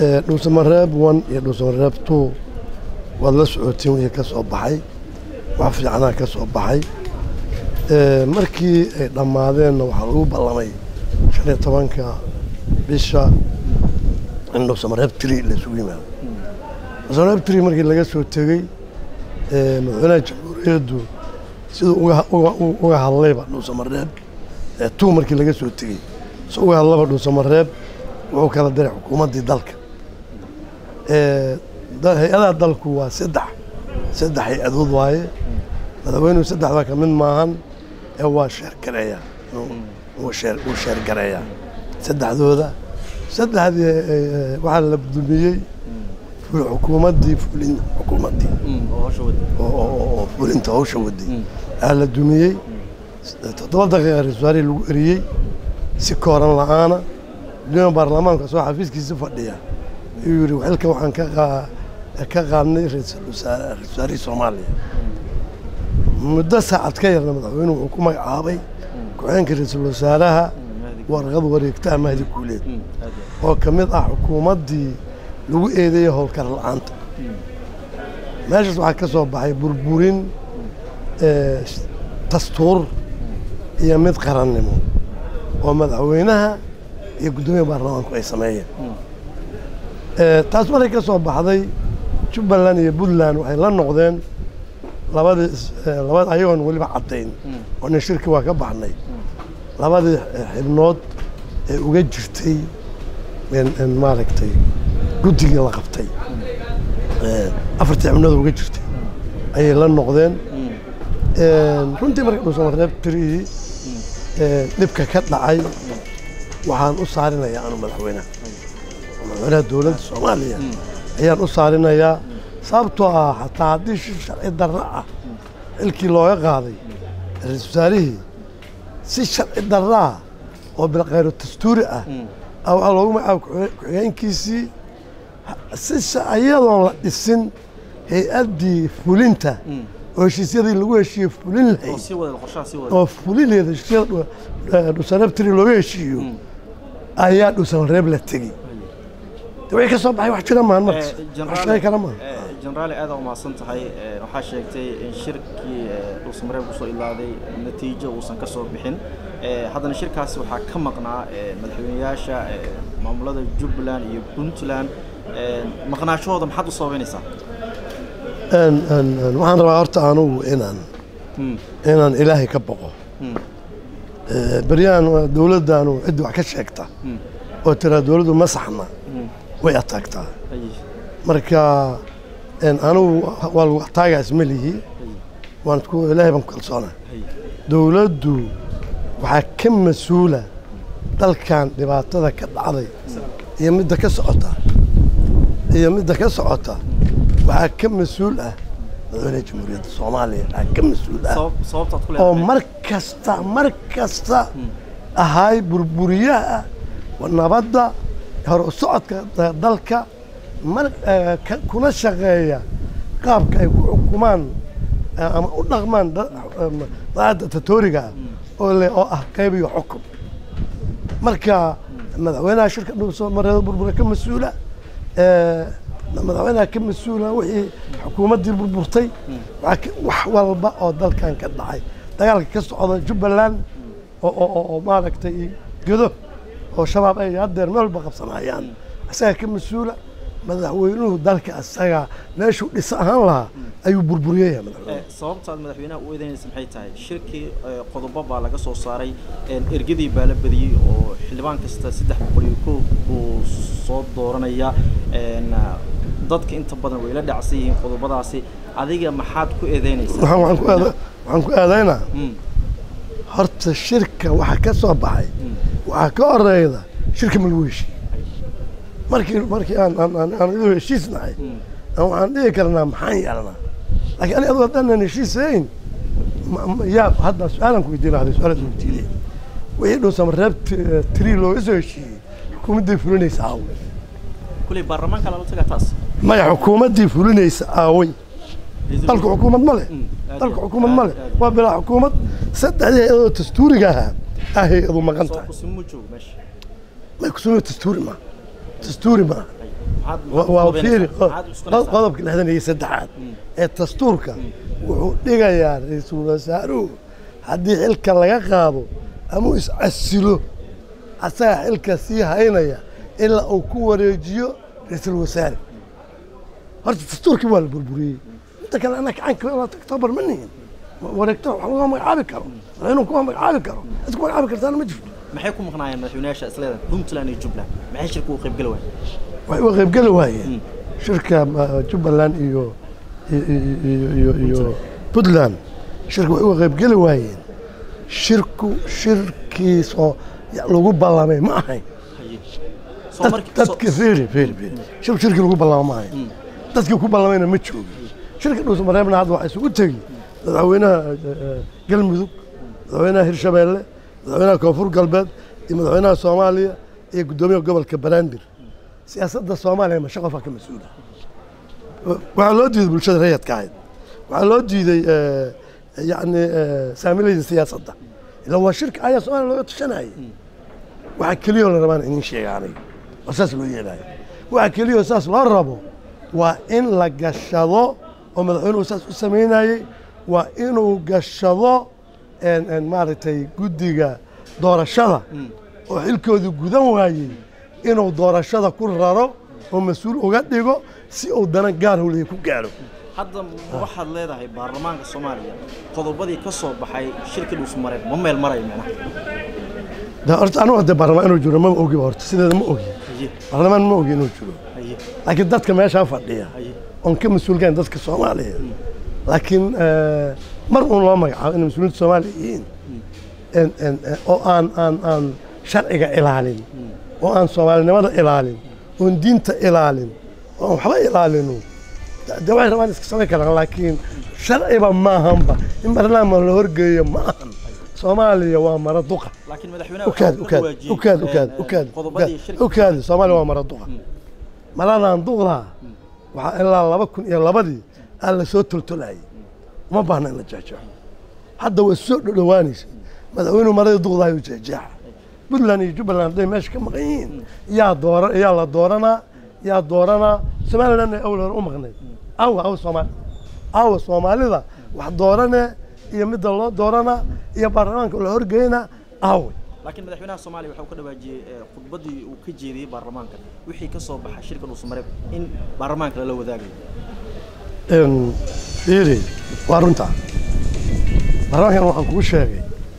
dhuusamareeb one iyo dhuusamareeb two waad la socotiin wixii ka soo baxay wax fiicnaa ka soo baxay markii ay dhammaadeenna waxaa lagu ballamay shan iyo tobanka bisha in dhuusamareeb tri laysugu yimaado dhuusamareeb tri markii laga soo tegey madaxweynaha jamhuuriyaddu siduu uga hadlayba dhuusamareeb two markii laga soo tegey si uga hadlaba dhuusamareeb wuxuu kala diray xukuumaddii dalka hay-adaha dalku waa saddex saddex hay-adood waaye madaxweynuhu saddexdaa ka mid maahan ee waa sheergareeya wuu sheergareeyaa saddexdooda saddexdii waxaa la dumiyey xukuumaddii fulin xukuumaddii oo fulinta hawsha waday aa la dumiyey toddoba daqiiqa ra-isul wasaarihii lagu eriyey si kooran la-aana gudoomiya baarlamaanka soo xafiiskiisa fadhiya ayuu yidhi xilka waxaan ka qaadnay ra-isul wasaarihii soomaaliya muddo saacad ka yarna madaxweynuhu wuxuu ku magacaabay ku-xeenka ra-iisul wasaaraha warqad wareegtaa mahdi guuleed oo ka mid ah xukuumaddii lagu eedeeyey howlkar la-aanta meeshaas waxaa ka soo baxay burburin dastuur iyo mid qarannimo oo madaxweynaha iyo guddoomiya baarlamaanku ay sameeyeen taas markay ka soo baxday jubbaland iyo puntland waxay la noqdeen labadii labad ayagoon weliba caddayn oo nin shirki waa ka baxnay labadii xibnood ee uga jirtay maaragtay guddigii la qabtay afartii xibnood uga jirtay ayay la noqdeen runtii marka dhuusamareeb tirihii dhibka ka dhacay waxaan u saarinayaa anu madaxweynaha madaxweynaha dowladda soomaaliya ayaan u saarinayaa sababtoo ah xataa haddii shi sharci darro ah xilkii looga qaaday ra-isul wasaarihii si sharci darro ah oo bilkhayro dastuuri ah waxaa loogu magacaaba ku-xigeenkiisii si iyadoon la dhisin hay-addii fulinta oo heshiisyadii lagu heshiiye fulin lahayd oo fulinayd heshiisyada dhuusamareeb looga heshiiyo ayaa dhuusamareeb la tegey wixii ka soo baxay wax jira maan markas wax sheegi kara maa jenaraali aada umahadsan tahay waxaa sheegtay in shirkii dhuusamareeb kusoo ilaaday natiijo uusan ka soo bixin haddana shirkaasi waxaa ka maqnaa madaxweyneyaasha maamulada jubbaland iyo puntland maqnaashahooda maxaad u sababeynaysaa waxaan rabaa horta anugu inaan inaan ilaahay ka boqo beryahan dowladdaanu ciddi wax ka sheegta oo tiraa dowladdu ma saxna way ataagtaa marka anugu waa lagu ataagaa isma lihi waan isku ilaahay baan ku kalsoona dowladdu waxaa ka mas-uula dalkan dhibaatada ka dhacday iyo midda ka socota iyo midda ka socota waxaa ka mas-uul ah madaxweynaha jamhuuriyadda soomaaliya waxaa ka mas-uul ah oo mar kasta mar kasta ahaay burburiyaha nabadda hore socodka dalka mar kuna shaqeeya qaabka ay ku xukumaan ama u dhaqmaan daacadda tatoriga oo le oo ah qayb iyo xukun marka madaxweynaha shirka dhuusamareeda burbura ka mas-uula madaxweynaha ka mas-uula wixii xukuumaddii burburtay wax walba oo dalkan ka dhacay dagaalka ka socda jubbaland oo maaragtay gedo oo shabaab ay haddeer meel walba qabsanayaan isagaa ka mas-uula madaxweynuhu dalka isaga meeshuu dhisa ahaan lahaa ayuu burburiyaya sababta aad madaxweynaha u eedeynaysa maxay tahay shirkii qodobo baa laga soo saaray ergadii baa la badiyey oo xildhibaan kasta saddex boqol iyo koob buu soo dooranaya dadka inta badan way la dhacsan yihiin qodobadaasi adiga maxaad ku eedeynaysaa waxaan ku eedeynaa horta shirka waxa ka soo baxay waxaa ka horeyda shirka ma lagu heshiiye markii markii aan aan iduu heshiisnahay waxaan dhihi karnaa maxaan yeelnaa laakiin ani adoo haddaanan heshiisayn yaa hadda su-aalan ku weydiin lahday su-aalaad weydiinay wixii dhuusamareeb tiri looga soo heshiiyey xukuumaddii fulinaysa aaway kuley baarlamaanka lala tagaa taas maya xukuumaddii fulinaysa aaway dalku xukuumad ma leh dalku xukuumad ma leh waa bilaa xukuumad saddexdii hay-adoo dastuuriga ahaa ah hay-adu maqan tahay may kusumo dastuuri maaha dastuuri maaha maxaad- Wa- maxaad waa cuskanaysaa? fiiri Maxaad cuskanaysaa? qodobka lixdan iyo saddexaad ee dastuurka wuxuu dhigayaa ra-iisul wasaaruhu haddii xilka laga qaado ama uu iscasilo asaga xilka sii haynaya ilaa uu ku wareejiyo ra-iisul wasaare horta dastuurkii waa la burburiyey inta kale anaa gacanka ilaa octobar ma nihin wareegto wax laguma magacaabi karo madaxweynuhu kuma magacaabi karo cid ku magacaabi kartaana ma jirto maxay ku maqnaayeen madaxweynayaasha isleedan puntland iyo jubbaland maxay shirka u qaybgeli waayeen way uga qaybgeli waayeen shirka uh, jubbaland iyo iyo- iyo iyo- iyo puntland shirka way uga qaybgeli waayeen shirku shirkiisoo ya- lagu ballamay ma ahayn haye soo Dad- markii soo- dadki fiiri fiiri fiiri shir shirkii lagu ballama ma ahayn dadkii ku ballamayna ma joogin shirka dhuusa mareebna hadda waxaa isugu tegi madaxweynaha eh, eh, galmudug madaxweynaha hirshabeelle madaxweynaha koonfur galbeed iyo madaxweynaha soomaaliya iyo guddoomiyaha gobolka banaadir siyaasadda soomaaliya masha qofaa ka mas-uula waxaa loo diiday bulshada rayadka ahayd waxaa loo diiday eh, yacni eh, saamilayda siyaasadda ila waa shirka ayaa soomaaliya looga tashanayay waxaa keliyoo la rabaan inin sheega aniga oo saas loo yeelaayo waxaa keliyoo saas loo rabo waa in la gashado oo madaxweynuhu saas u samaynayey waa inuu gashado en- en maaragtay guddiga doorashada oo xilkoodii gudan waayey inuu doorashada ku raro oo mas-uul uga dhigo si uu dana gaar howliya ku gaaro hadda ma waxaad leedahay baarlamaanka soomaaliya qodobadii ka soo baxay shirka dhuusmareeb ma meel marayo macnaha de horta anigu hadde baarlamaan inuu jiro mama ogiba horta sideeda ma ogi haye baarlamaan ma ogi inuu jiro haye laakiin dadka meeshaa fadhiya haye oon ka mas-uulkayn dadka soomaaliya laakiin eh, mar uun loo magacaabo inay mas-uuliyiinta soomaaliya yihiin En- en- en- oo aan aan aan sharciga ilaalin oo aan soomaalinimada ilaalin oon diinta ilaalin oo aan waxba ilaalinu de- de waxay rabaan iska samayn karaan laakiin sharciba maahanba in barnaamij la horgeeyo ma ahan soomaaliya waa mara duqa laakiin madaxweynaha ukaad ukaad ukaad ukaad ukaad qodobadii shirka ukaad soomaaliya waa mara duqa maradaan duqdaa waxaa ilaa laba kun iyo labadii aan la soo toltolayay uma baahna in la jeexjeexo hadda way soo dhodhowaanaysa madaxweynuhu maradii duqdaayuu jeexjeexa puntland iyo jubbaland hadday meesha ka maqan yihiin yaa doora yaa la dooranaa yaa dooranaa somalilandna awal hore u maqnayd awa awa soomaali awa soomaalida wax doorane iyo midda loo dooranaa iyo baarlamaanka la horgeynaa awe laakiin madaxweynaha soomaaliya waxa uu ka dhawaajiyey eh, khudbaddii uu ka jeediyey baarlamaanka wixii ka soo baxay shirka dhuusmareeb in baarlamaanka lala wadaagayo Een, fiiri waa runta baarlamaankan waxaan kugu sheegay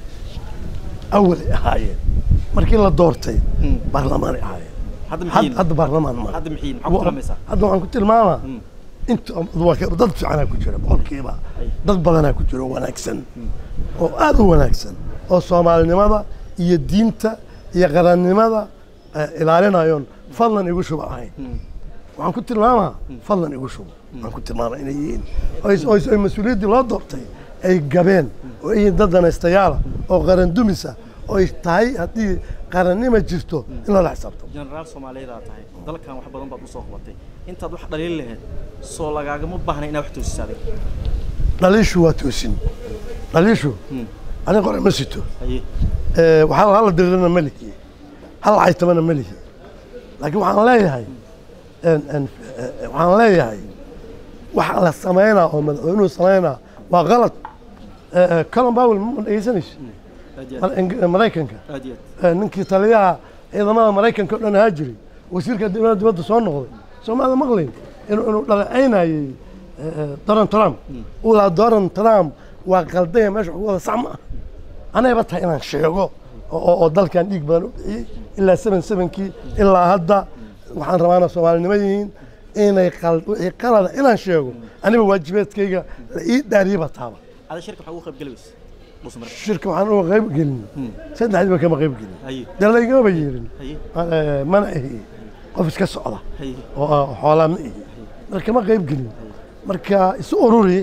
awalay ahaayeen markii la doortay Mm. baarlamaanay ahaayeen hadda Had- mixiin hadda baarlamaan ma hadda mixiin maxaa ku tilmaamaysaa hadda waxaan ku tilmaamaa Mm. inta waa ka- dad fiicanaa ku jira boqolkiiba Ay. dad badanaa ku jira oo wanaagsan oo aad u wanaagsan oo soomaalinimada iyo diinta iyo qarannimada eh, ilaalinayoon fadlan igu shuba ahayn Mm. waxaan ku tilmaamaa fadlan igu shubo waxaan ku tilmaamaa inay yihiin oy- oy oy mas-uuliyaddii loo doortay ay gabeen oo ay yihiin dad danaystayaala oo qaran dumisa oo ay tahay haddii qarannima jirto in loola xisaabtamo jenaraal soomaaliyeedaa tahay dalkan wax badan baad usoo qabatay intaad wax dhaliili lahayd soo lagaagama baahna inaad wax toosiso adiga dhaliishu waa toosin dhaliishu Mm. aniga qore ma sito haye Eh, waxaa hala dirirana ma lihi hal caytamana ma lihi laakiin waxaan leeyahay en- en- eh, waxaan leeyahay waxa la samaynaa oo madaxweynuhu samaynaa waa qalad Eh, eh, colin powell ma dhegeysanayso aad iyo aad Mar- Eng- Maraykanka aad iyo aad Eh, ninkii taliyaha ciidamada Maraykanka oo dhan ahaa jiray wasiirka dibadda dibadda soo noqday soomaalida maqlayn inuu inuu dhaleecaynayay eh, eh, Donald Trump uu lahaa Donald Trump waa qaldaya meesha wax ku wada sax ma ah anayba tahay inaan sheego oo- oo oo dalkan dhiig badan u bixiyey ilaa seven sevenkii ilaa hadda waxaan rabaana soomaalinimo yihiin inay qal wixii qalada inaan sheego aniga waajibaadkayga la ii dhaariyaba taaba ada shirka waxaa ugu qayb geli weyse dhuusmareeb shirka waxaan uga qayb gelin saddexdiiba kama qayb gelin haye dee laygama yeelin haye Eh, mana ihi qof iska socda haye oo ah, xoolaa ma ihi marka ma qayb gelin marka isu ururi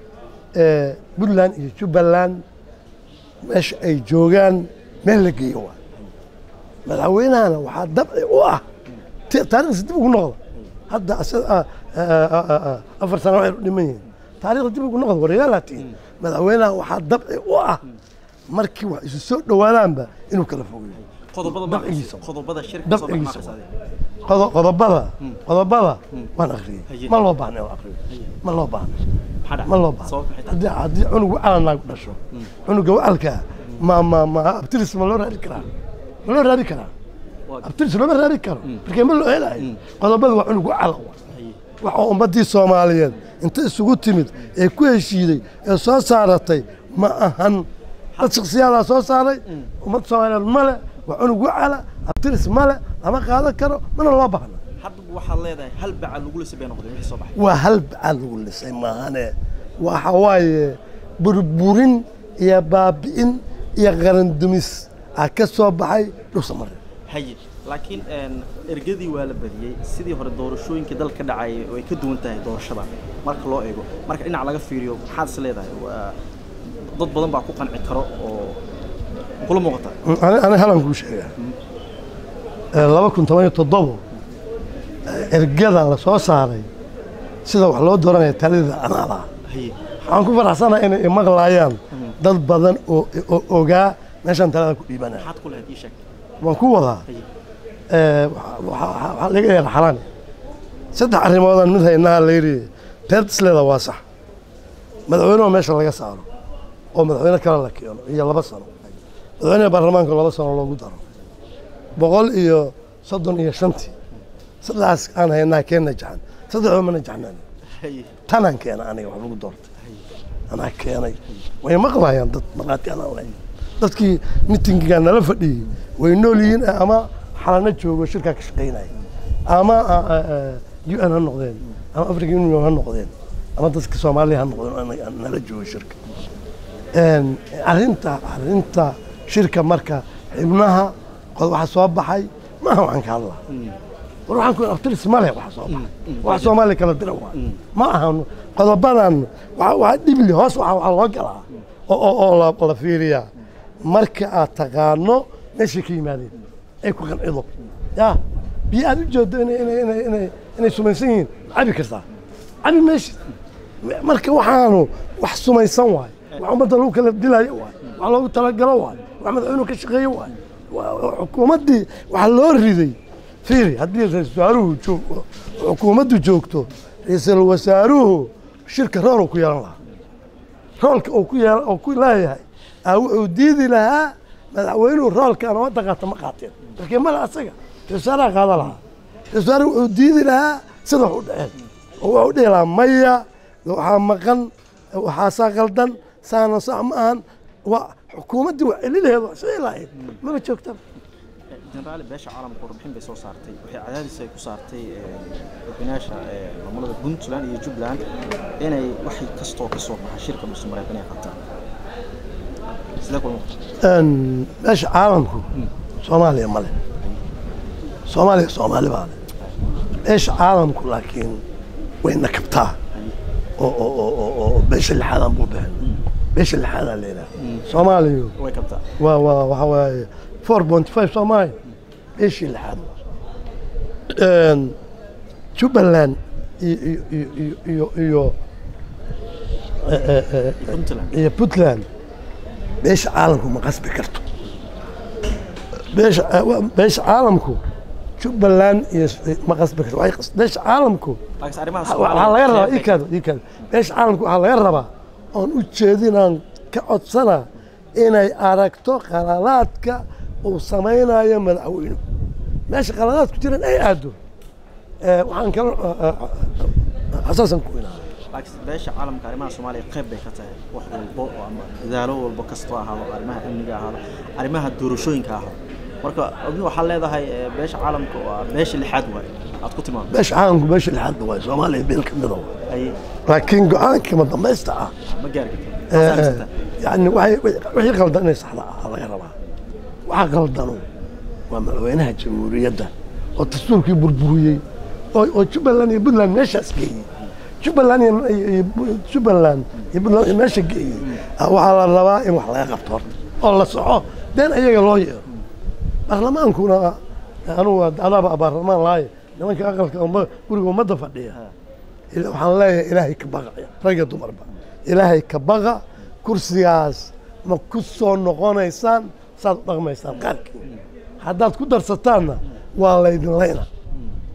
eh, puntland iyo jubbaland meesha ay joogaan meel la geeyo waa madaxweynahana waxaa dabci u ah ti- taariikhdiisa dib ugu noqda hadda asa- ah, ah, ah, ah, afar sano waxay u dhiman yihiin taariikhda dib ugu noqda wareegaalaatiin madaxweynaha waxaa dabci u ah markii wax isu soo dhowaadaanba inuu kala fogeeyo qodobada dabcigiisa. ma qodobada shirka ka soo baxa ma dabcigiisa akhrisaa adiga qodo- qodobada Mm. qodobada Mm. waan akhriyey Haye. ma loo baahna in la akhriyo Haye. ma loo baahna maxaa dhacay ma loo baahna sababta maxay tahay haddii haddii cunug wacal naag dhasho cunuga wacalka ma ma ma abtiris ma loo raadi karaa ma loo raadi karaa Waa- abtiris looma raadi karo markee ma loo helayo Mm. qodobada waa cunug wacal Haye. waxa ummaddii soomaaliyeed inta isugu timid ee ku heshiiday ee soo saaratay ma ahan dad shaksiyadaa soo saaray ummadda soomaaliyeed male waa cunug wacala abtiris male lama qaadan karo mana loo baahna hadda waxaad leedahay hal bacal lagu lisay bay noqdeen wixii soo baxay waa hal bacaad lagu lisay maahane waxa waaye burburin iyo baabi'in iyo qarandumis aa ka soo baxay dhusa mare haye laakiin een, ergadii waa la badiyey sidii hore doorashooyinkii dalka ka dhacayay way ka duwan tahay doorashada marka loo eego marka dhinac laga fiiriyo maxaad is leedahay waa dad badan baa ku qanci karo oo kula muuqata ani ani halan kuu sheegaa Ee, laba kun toban iyo toddobo ee, ergada la soo saaray sida wax loo dooranaya talida anaada haye waxaan ku faraxsanahay inay imaqlaayaan dad badan oo oo ogaa meeshaan talada ku dhiibanaya maxaad ku lahayd ii sheeg waan ku wadaa haye ee, waxa- waxa waxaa laga yeela xalaan saddex arrimoodaan mid haynaha la yidhi teertisleeda waa sax madaxweynuhu meesha laga saaro oo madaxweyne kale la keeno iyo laba sano madaxweynaha baarlamaanka laba sano loogu daro boqol iyo soddon iyo shantii saddexdaas aan haynaa keen najaxan saddexdoo ma najaxnaan haye tanaan keena aniga wax lagu doortay anaa keenay way maqlayaan dad markhaati anaan lahayn dadkii mitingigaa nala fadhiyey way nool yihiin ama xalano joogo shirkaa ka shaqaynaya ama u n ha noqdeen ama african union ha noqdeen ama dadka soomaaliya ha noqdeen oo anaga nala joogo shirka Een, arrinta arrinta shirka marka xibnaha qod waxa soo baxay maaha waxaan ka hadlaa war waxaan ku akhtiris ma leh waxa soo baxay wax soomaaliya kala dira waa ma ahan qodobadan waa waa dhibli hoos waxa waxa loo galaa oo oo oo la, la fiiriyaa marka aad taqaano meeshay ka yimaadeen ay ku qancido ya biyo aad u jeedo inay inay inay inay inay sumaysan yihiin cabi kartaa cabi meeshid marka waxaanu wax sumaysan waay wax ummadda lagu kala dilayo waay wax loogu talagalo waay wax madaxweynuhu ka shaqeeyo waay Waa- waa xukuumaddii waxa loo riday fiiri haddii ra-iisul wasaaruhu joogo xukuumaddu joogto ra-iisul wasaaruhu shirka rool uu ku yeelan lahaa roolka uu ku yeelan uu ku leeyahay aa wuxuu diidi lahaa madaxweynuhu roolka aan wadda qaata ma qaateen markii male asaga ra-isul wasaaraha qaada lahaa ra-isul wasaaruhu wuxuu diidi lahaa sida wax u dhaceen oo wuxuu dhihi lahaa maya waxaa maqan waxaasaa qaldan saana sax ma ahan waa xukuumaddii waa celilaheed waa sii lahayd maba joogtaba jeneraali beesha caalamka warbixin bay soo saartay waxay cadaadis ay ku saartay madaxweynayaasha maamulada puntland iyo jubbaland inay wax kastoo ka soo baxa shirka muuse mareykan ay qabtaan sidee kula muuqata Een, meesha caalamku soomaaliya ma leh soomaaliya soomaali baa leh meesha caalamku laakiin way nakabtaa oo oo oo oo oo beesha lixaadaan buu bixin beesha lixaadaan leedaha soomaaliyu way qabtaa waa waa waxa waaye four point five soomaali beeshii lixaad Een, jubbaland iyo iyo iyo iyo iyo eh, eh, eh, puntland iyo puntland beesha caalamku ma qasbi karto beesha beesha caalamku jubbaland iyo ma qasbi karto Waxay qas- beesha caalamku laakiin arrimaha waxaa laga rabaa Soomaaliya- ikado ikado beesha caalamku waxaa laga rabaa oon u jeedinaan ka codsana inay aragto qaladaadka uu samaynayo madaxweynuhu meesha qaladaadku jiran ay aado Eh, waxaan kala xasaasan ku inaa laakiin beesha caalamka arrimaha soomaaliya qayb bay ka tahay wax walbo oo ama dadaalo walbo kastoo ahaado arrimaha amniga ahaado arrimaha doorashooyinka ahaado marka adni waxaa leedahay eh, beesha caalamka waa beesha lixaad waay aad ku timaado beesha caalamku beesha lixaad waay soomaaliya beel ka mida waay ay laakiin go-aanka ma dambaysta ah ma gaari karto yani waxay- wixii qaldan inay saxda ah laga rabaa waxa qaldano waa madaxweynaha jamhuuriyadda oo dastuurkii burburiyey oo oo jubbaland iyo puntland meeshaas geeyey jubbaland iyo iyo- iyo Bu- jubbaland iyo puntland iyo meesha geeyey ah, waxaa la rabaa in wax laga qabto horta oo la soco deen ayaga loo yeero baarlamaankuna anugu adaaba baarlamaan laaye nimanka aqalka umma- guriga ummadda fadhiya ila- waxaan leeyahay ilaahay ka baqa rag iyo dumarba ilaahay ka baqa kursigaas ma ku soo noqonaysaan saad u dhaqmaysaan qaarkiin haddaad ku darsataanna waa laydin layna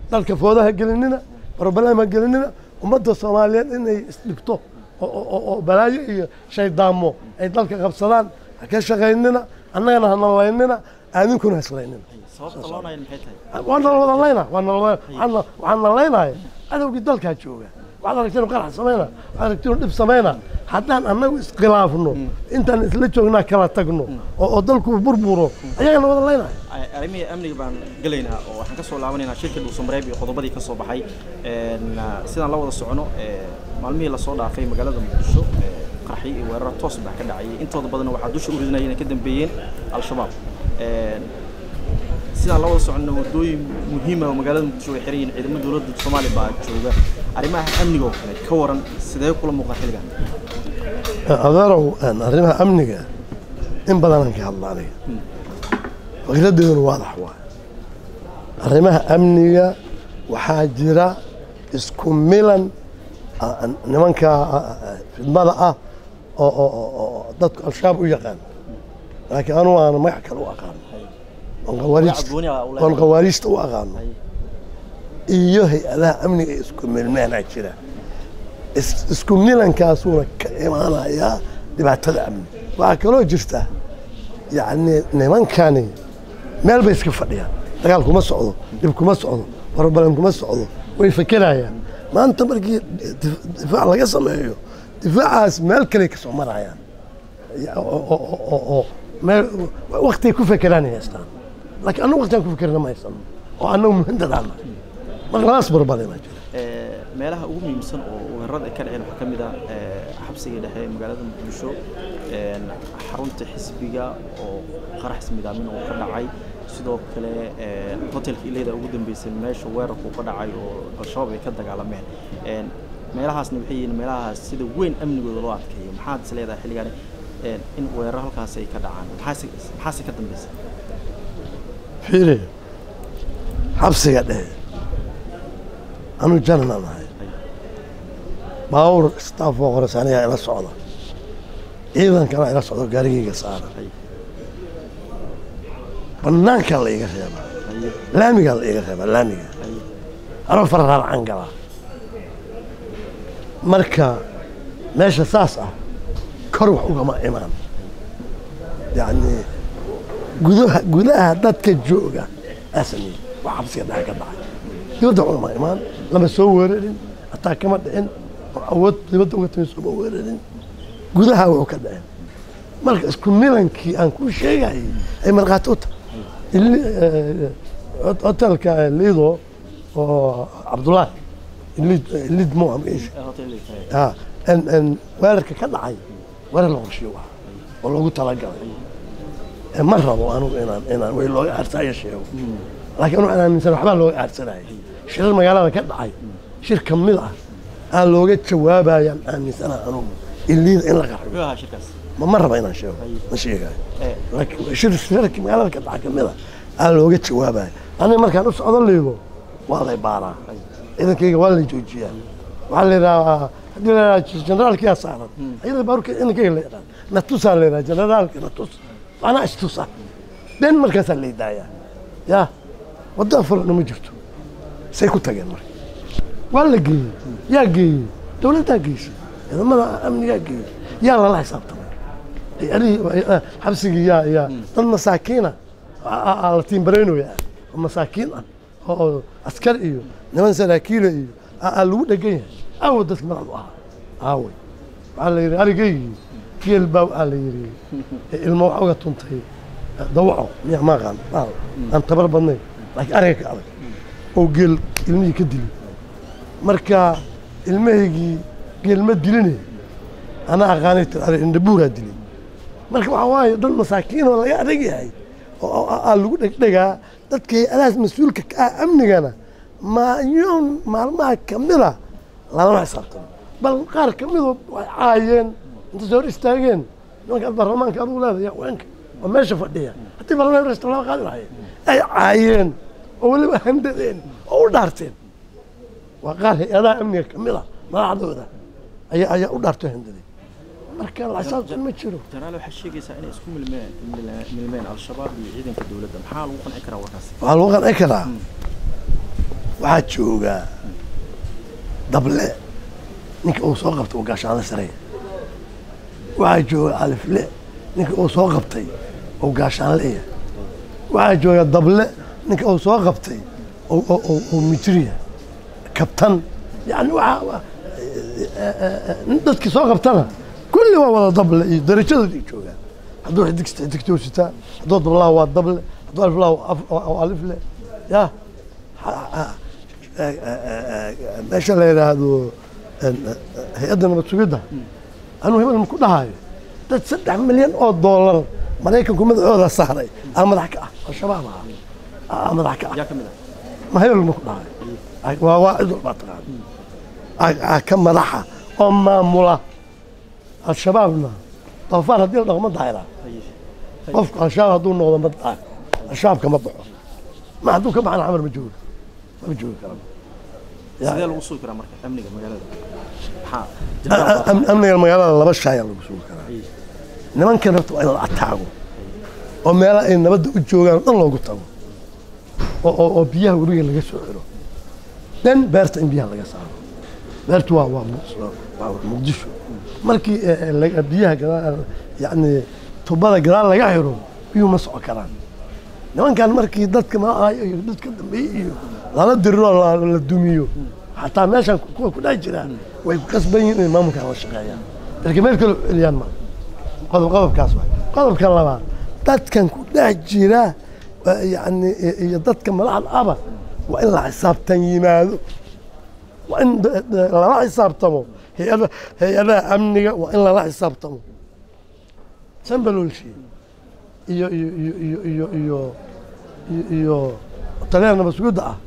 dalka foodaha gelinina barbalama gelinina ummadda soomaaliyeed inay isdhigto oo- oo oo- oo balaayo iyo shaydaamo ay dalka qabsadaan ha ka shaqaynina annagana ha nalaynina aadinkuna ha islaynina sababta loo nayan maxay tahay waa nala wada layna waa nala waxaan waxaan nalaynaya cadowgii dalkaa jooga waxaad aragteen inuu qarax samayna waxaad aragteen inuu dhib samayna haddaan annagu iskhilaafno intaan isla joognaa kala tagno oo oo dalku burburo ayagana wada laynaya Ay- arrimihii amniga baan gelaynaa oo waxaan ka soo laabanaynaa shirka dhuusamareeb iyo qodobadii ka soo baxay Een, ah, sidaan la wada socono ee, maalmihii lasoo dhaafay magaalada muqdisho ee, qarxi iyo weeraro toos baa ka dhacayay intooda badan waxaa dusha u ridinaya inay ka dambeeyeen al-shabaab Een, sidaan la wada socono wadooyin muhiima oo magaalada muqdisho way xiran yihiin ciidamada dowladda soomaaliya baa jooga arrimaha amniga oo kale ka waran sidee kula muuqda xilligan adeerow een, arrimaha amniga in badanaan ka hadla aniga fikradeeduna waadax waay arrimaha amniga waxaa jira isku milan ah, nimanka ah, ah, fidmada ah oo oo- oo oo dadku al-shabaab u yaqaan laakiin anugu aana magac kale u aqaano oon khawaariijta gooni ah u leedahay. oon khawaariijta u aqaano iyo hay-adaha amniga ee isku milmeenaa jira is- isku milankaasuuna ka imaanayaa dhibaatada amni waxaa kaloo jirta yacni nimankani meel bay iska fadhiyaan dagaal kuma socdo dhib kuma socdo warbalan kuma socdo way fekerayaan maanta markii dif- difaac laga sameeyo difaacaas meel kale ka soo marayaan Ya- oo- oo- oo- oo- oo meel waktigay ku fekeraan ay haystaan laakiin annagu waktigaan ku fekerna ma haysano oo annagu muhindadaana marka labaas barbalina jira Ee, meelaha ugu muhiimsan oo weerarada ay ka dhaceen waxaa ka mid ah ee, xabsiga dhexe ee magaalada muqdisho een, xarunta xisbiga oo qarax ismidaamin oo ka dhacay sidoo kale ee, hotelka ileyda ugu dambeysay meesha weerarku ka dhacay oo al-shabaab ay ka dagaalameen Een, meelahaasna waxay yihiin meelahaas sida weyn amnigooda loo adkeeyo maxaad is leedahay xilligan een, in weerar halkaas ay ka dhacaan maxaase maxaase ka dambeysa fiiri xabsiga dhehe anuu jananaan ahay baawur staff oo qoras anigaa ila socda ciidankana ila socdo gaarigayga saaran banaankaa la iga reebaa Haye, laamigaa la iga reebaa laamiga haye. anoo fararaarcan galaa marka meesha saas ah kor wax ugama imaan yacni gudaha gudaha dadka jooga aa sameeyey wax xabsiga dhexe ka dhacay dibadda wax ugama imaan lama soo weerarin hataa kama dhicin oo awood dibadda uga timi sooma weerarin gudaha wuxuu ka dhicin marka isku milankii aan ku sheegayay ay markhaati u tahay Ili- eh, hot- hotelka eh, lido oo cabdullaahi ilid ilid mu ah magaciisa Ee, hotel Elite, haye. ah en en weerarka ka dhacay weerar la qorshiyo ah oo lagu talagalay Eh, ma rabo anugu inaan inaan way looga aarsaya sheego laakiin waxaan aaminsan waxbaa looga aarsanayay shirar magaalada ka dhacay shir ka mid ah aa looga jawaabayaan aaminsanaha anugu iliida in la qarxiyo Muxuu ahaa shirkaas ma ma raba inaan sheego ma sheegayo Ee, laakiin shir shirarkii magaalada ka dhaca kamid a aa looga jawaabaya aniga markaan u socdo liido waa lay baaraa ciidankayga waa lay joojiyaa waxaa la yidhahaa haddii la yidhaha generaalkiyaa saaran ayada baaruka ciidankayga la yidhaha natusaa la yidhaha generaalka natus macnaa istusa den markaasaa lay daayaa yaa wadda furana ma jirto say ku tageen marka waa la geeyey yaa geeyey dowladdaa geysay ciidamada amnigaa geeyey yaa lala xisaabtamay hay-adihii xabsigii yaa yaa dad masaakiina aa la tiimbareynoya oo masaakiin ah oo oo askar iyo niman saraakiila iyo aa aa lagu dhegan yahay aawo dadki madaxdu ahaa aaway waxaa la yidhi arigaygii geel baa waxaa la yidhi ilmo waxa uga tuntay dawaco miya ma aqaan baal aan tabar badnayn laakiin ariga ka adag oo geel ilmihii ka dilay marka ilmahaygii geel ma diline anaa aqaanay tir ari indhabuuraa dilay marka waxaa waaye dad masaakiin oo laga adag yahay oo oo- aa lagu dhegdhegaa dadka hay-adahaas mas-uulka ka ah amnigana maayoon maalmaha kamida lalama xisaabtamo bal qaar kamidoo way caayeen inta soo hor istaageen nimankaad baarlamaanka adugu leedahay haweenka oo meesha fadhiya haddii baarlamaanka resta lama qaadi lahayeen ay caayeen oo weliba handadeen oo u dhaarteen waa qaar hay-adaha amniga kamida madaxdooda ayaa ayaa u dhaartoo handaday marka la xisaabtan ma jiro janaal waxaa sheegaysaa inay isku milmeen milmeen- milmeen al-shabaab iyo ciidanka dowladda maxaa lagu qanci karaa warkaas waxaa lagu qanci karaa waxaa joogaa dable ninka uu soo qabtay uu gaashaanle sareeya waxaa jooga alifle ninka uu soo qabtay uu gaashaanleya waxaa jooga dable ninka uu soo qabtay uu mijriya kabtan yani waxaa nin dadkii soo qabtana kulli waa wada dable iyo darajadoodii joogaan hadduu xidigsta xidigtuu sitaa hadduu dablaha waa dable hadduu aliflaha waa alifle ya meesha la yidhaahdo hay-adda nabad sugidda anuu hebel maku dhahayo dad saddex milyan oo doolar maraykanku madaxooda saaray aa madax ka ah al-shabaab ah aa madax ka ah yaa ka mid ah ma hebel maku dhahayo waa waa cid walbaa taqaan aa ka madaxa oo maamula al-shabaabna doofaar haddii la dhaqo ma daayraa haye qofku al-shabaab hadduu noqdo ma daayo al-shabaab kama baxo ma hadduu ka baxana xamar ma joogo ma joogi kara sidee lagu sugi karaa marka amniga magaalada maxaa A- jabaan am- amniga magaalada laba shaaya lagu sugi karaa haye nimankan horta waa in la ataago oo meelaha ay nabadda u joogaan oo dhan loogu tago oo oo oo biyaha webiga laga soo xiro dan beerta in biyaha laga saaro beertu waa waa Muqdisho- waa muqdisho markii eh, eh, laga- biyaha gadaal yacni tubada gadaal laga xiro biyuhu ma socon karaan nimankan markii dadka maahayo iyo dadka dambeeye iyo lala diriro la la dumiyo xataa meeshan kuwa ku dhex jira way ku qasban yihiin inay maamulkan la shaqeeyaan dalka meel kale u celiyaan ma qodob qodobkaas waay qodobka labaad dadkan ku dhex jira waa yacni i- iyo dadka madaxda aba waa in la xisaabtan yimaado waa in da- da- lala xisaabtamo hay-ada hay-adaha amniga waa in lala xisaabtamo sambalolshi iyo iyo iyo iyo iyo iyo iyo iyo taliyaha nabad sugidda ah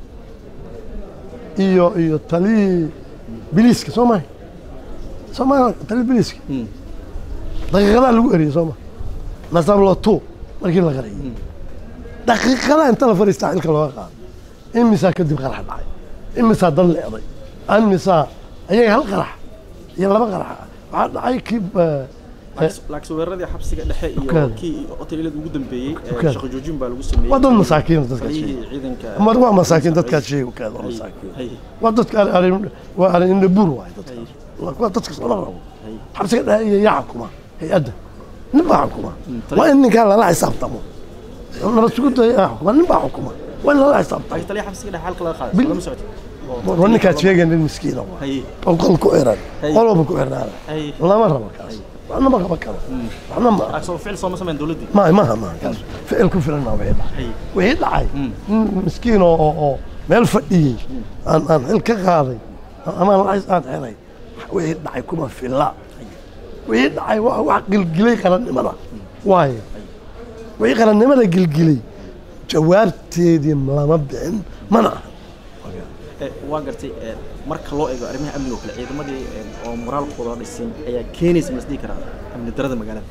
iyo iyo taliyii biliiska soo maha soo maha taliyii biliiska Mm. daqiiqadaa lagu eriyey soo ma nasablo two markii la qariyey daqiiqadaa inta la fadhiistaa xilka looga qaado imisaa kadib qarax dhacay imisaa dad leeday imisaa ayaga hal qarax iyo laba qarax waxaa dhacay kii eh, laakiin laakiin weeraradii xabsiga dhexe iyo Tukaada. kii hotelilada ugu dambeeyey ee Tukaada. shaqo joojin baa lagu sameeyey waa dad masaakiin dadkaas taliyihii sheegay ciidanka mar waa masaakiin dadkaas sheegay u kaada waa Haye, masaakiin haye, waa dadka ari- ari- waa ari indhabuur waay dadka haye, waa dadka lama rabo haye. xabsiga dhexe iyo yaa xukuma hay-adda nin baa xukuma tali- waa in ninkaa lala xisaabtamo nabad sugidda yaa xukuma nin baa xukuma waa in lala xisaabtamo laakiin taliyaha xabsiga dhexe halka laga qaaday Bil- soo lama socotid waa ninkaad sheegay nin miskiina waa haye oo qol ku xiran Haye. qol walba ku xirnaada haye lama rabo kaas waxna ma qaban karo waxna ma laakiin soo ficil sooma sameyn dowladdii ma maha maha kaas ficil ku filan maa wixii dhacay haye wixii dhacay Mm. nin miskiin oo oo oo meel fadhiyey aan aan xil ka qaaday amaan lacays aan xiray wixii dhacay kuma filla wixii dhacay waa wax gilgilay qarannimada waayo wixii qarannimada gilgilay jawaabteedii lama bixin mana aha Eh, waa gartay eh, marka loo eego arrimaha amniga oo kale ciidamadii eh, oo moraalkooda dhisin ayaa keenaysa masdhihi karaa amni darada magaalada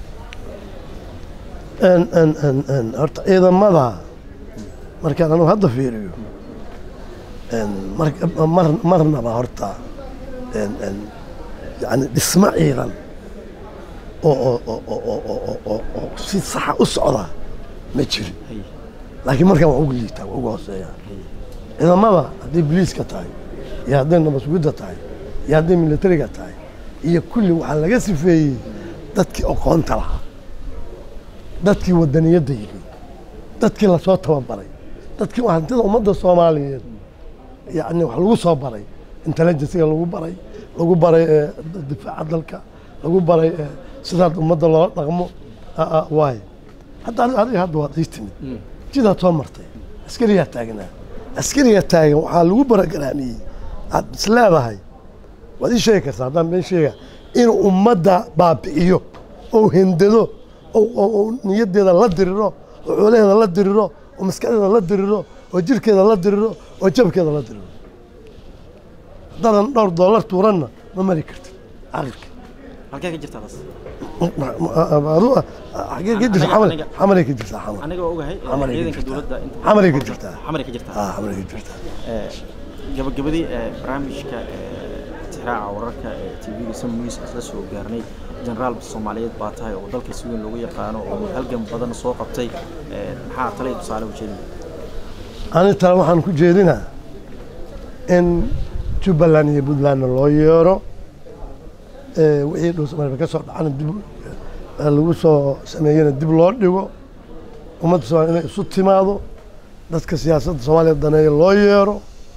En- en- en- en, horta ciidamada markaan anugu hadda fiiriyo en, mar- mar- marnaba horta en- en, yani dhismo ciidan oo oo- oo- oo- oo- oo- oo- oo- oo si saxa u socda ma jirin haye laakiin markaan waa ugu liitaa waa ugu hooseeyaa ciidamada hadday biliiska tahay iyo hadday nabad sugidda tahay iyo hadday militariga tahay iyo kulli waxaa laga sifeeyey dadkii aqoonta lahaa dadkii wadaniyadda yimi dadkii lasoo tababaray dadkii hantida ummadda soomaaliyeed yacni wax lagu soo baray intelligensiga lagu baray lagu baray eh, difaaca dalka lagu baray eh, sidaad ummadda loola dhaqmo ah, ah, waaye hadda adi- adiga hadda waad ii timid jidaad soo martay askariyaa taagnaa askariga taagan waxaa lagu barogaraamiyey aad is leedahay waad ii sheegi kartaa haddaan been sheega inuu ummadda baabi'iyo oo hindado oo- oo oo niyaddeeda la diriro oo xoolaheeda la diriro oo maskaxdeeda la diriro oo jirkeeda la diriro oo jabkeeda la diriro haddaadan dhowr doolar tuuranna ma mari kartid caqilka halkee ka jirtaa taas adu xagee ka jirta xamar Aniga- xamaray ka jirtaa xamar aniga waa ogahay eh, Xamaray ka ciidanka jirtaa. dowladda inta Xamaray ka jirtaa. xamaray ka jirtaa ah xamaray ka jirtaa Eh, gabagabadii eh, barnaamijka eh, tixraaca wararka ee tvga sam news isla soo gaarnay jenaraal soomaaliyeed baa tahay oo dalka si weyn loogu yaqaano oo halgan badan soo qabtay eh, maxaa talay tusaale u jeedin ani tale waxaan ku jeedinaa in jubbaland iyo puntlandna loo yeero wixii dhuusamareeb ka soo dhacana dib lagu soo sameeyena dib loo dhigo ummadda somalia inay isu timaado dadka siyaasadda soomaaliya daneeya loo yeero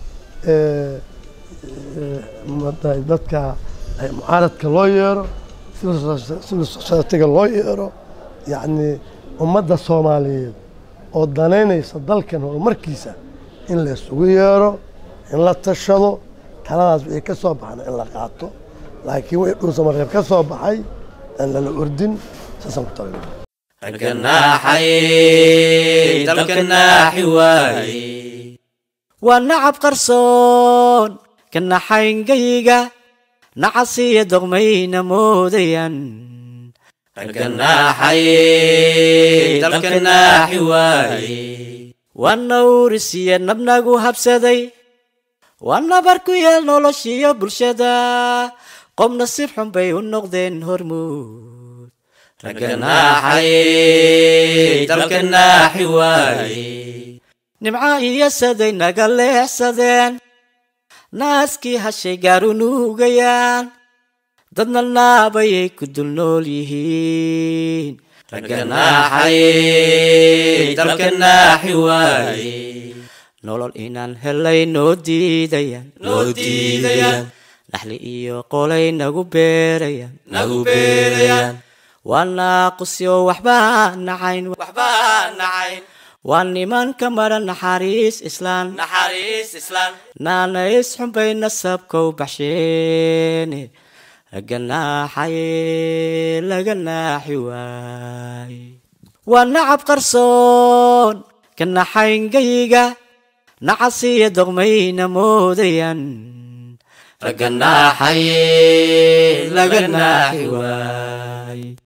dadka mucaaradka loo yeero civil society-ga loo yeero yacni ummadda soomaaliyeed oo danaynaysa dalkan horumarkiisa in la isugu yeero in la tashado taladaas wixii ka soo baxna in la qaato laakiin wixii dhuusamareeb ka soo baxay aan lala ordin saasaan ku talin ragganaaxay dalkanaaxi waaye waa nacab qarsoon ka naxayngayga nacasiya dogmayna moodayan ragganaaxay dalkanaaxi waaye waa nawrisiya nabnagu habsaday waa nabar ku yeel noloshiyo bulshada qob nasiib xun bay u noqdeen hormuud ragganaaxay dalkanaaxi waaye nimca iyo saday naga leexsadeen naaskii hashay gaar u nuugayaan dadna naabayay ku dul nool yihiin ragganaaxay dalkanaaxi waaye nolol inaan helay noo diidayaan noo diidayaan naxli iyo qolay nagu beerayaan nagu beerayaan waa naaqusyo waxbaa nacayn waxbaa nacayn waa nimanka mara naxariis islaan naxariis islaan naanays xunbay nasabkow baxsheene laga naaxaye laga naaxi waaye waa nacab qarsoon ka naxayngayga nacasiya dogmayna moodayan ragganaaxay laga naaxi waaye